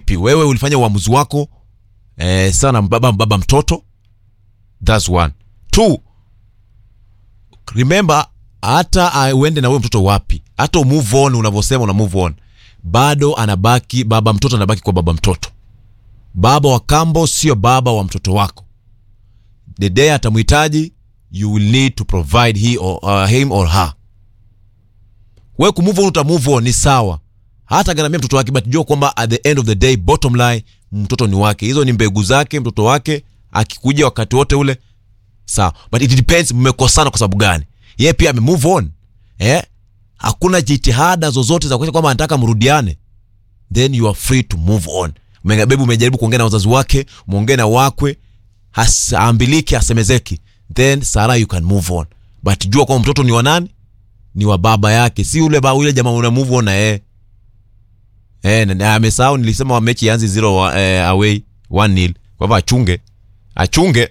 vipi wewe ulifanya uamuzi wako eh, sana baba baba mtoto thats one two remember hata uh, uende na huyo mtoto wapi hata umove on unavyosema una move on bado anabaki baba mtoto anabaki kwa baba mtoto baba wa kambo sio baba wa mtoto wako the day atamhitaji you will need to provide he or, uh, him or her we kumove on uta move on ni sawa hata garamia mtoto wake but jua kwamba at the end of the day bottom line mtoto ni wake hizo ni mbegu zake mtoto wake akikuja wakati wote ule sawa but it depends mmekosana kwa sababu gani yeye pia ame move on eh hakuna jitihada zozote za kuonyesha kwamba anataka mrudiane then you are free to move on bebu umejaribu kuongea na wazazi wake muongee na wakwe haambiliki asemezeki then sara you can move on but jua kwamba mtoto ni wa nani ni wa baba yake si ule ba ule jamaa una move on na yeye eh na- na amesahau nilisema wa mechi yanzi zero wa, eh, away 1 nil kwa hivyo achunge achunge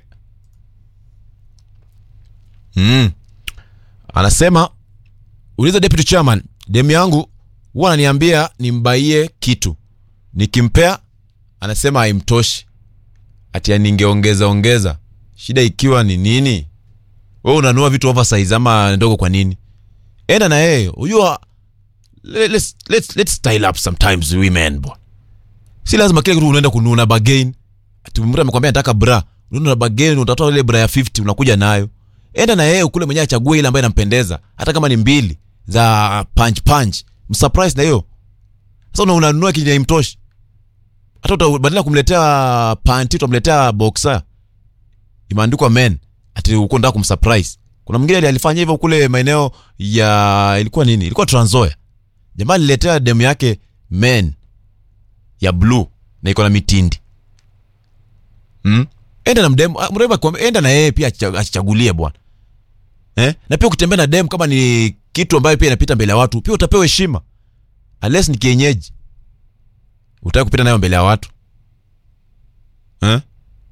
mm. anasema uliza deputy chairman demu yangu huwa ananiambia nimbaie kitu nikimpea anasema haimtoshi ati ningeongeza ongeza shida ikiwa ni nini we unanua vitu oversize ama ndogo kwa nini enda na yeye unajua le- let's, let's, let's style up sometimes women bwana si lazima kile kitu unaenda kununa bagain ati mtu amekwambia nataka bra unaenda na bagain utatoa ile bra ya 50 unakuja nayo enda na yeye kule mwenyewe achague ile ambayo inampendeza hata kama ni mbili za punch punch msurprise na hiyo sasa una- unanunua kinyi imtoshi hata uta- badala ya kumletea panti utamletea boxer imeandikwa men ati uko nataka kumsurprise kuna mwingine alifanya hivyo kule maeneo ya ilikuwa nini ilikuwa Trans Nzoia jamaa aliletea demu yake men ya blue na iko na mitindi hmm? enda na mdemu ah, mrembo akikwambia- enda na yeye pia acha- achagulie bwana eh? na pia ukitembea na demu kama ni kitu ambayo pia inapita mbele ya watu pia utapewa heshima unless ni kienyeji utaki kupita nayo mbele ya watu eh?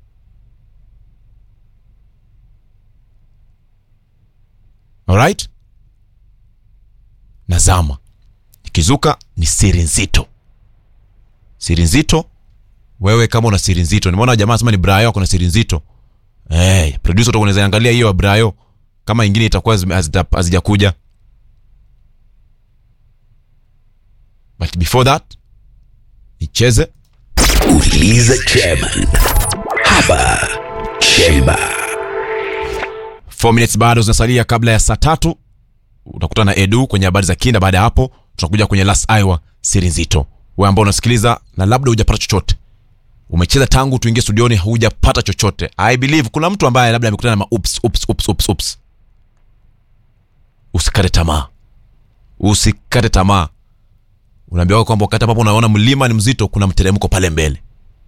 alright nazama ikizuka ni siri nzito siri nzito wewe kama una siri nzito nimeona jamaa anasema ni brayo ako na siri nzito hey, producer utakuwa unaweza angalia hiyo ya brayo kama ingine itakuwa zime- hazita- hazijakuja but before that nicheze Uliza chairman hapa Chemba. 4 minutes bado zinasalia kabla ya saa tatu utakutana na edu kwenye habari za kinda baada ya hapo tunakuja kwenye last Iowa siri nzito wewe ambao unasikiliza na labda hujapata chochote umecheza tangu tuingie studioni hujapata chochote i believe kuna mtu ambaye labda amekutana na ma ups, ups, ups, ups, ups. usikate tamaa usikate tamaa unaambiwa kwamba wakati ambapo unaona mlima ni mzito kuna mteremko pale mbele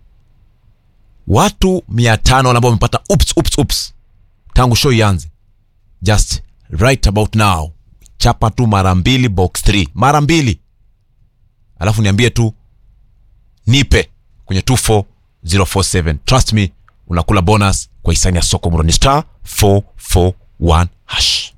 watu mia tano wale ambao wamepata ups, ups, ups tangu show ianze just right about now chapa tu mara mbili box 3 mara mbili alafu niambie tu nipe kwenye 24047 trust me unakula bonus kwa hisani ya soko mroni star 441 hash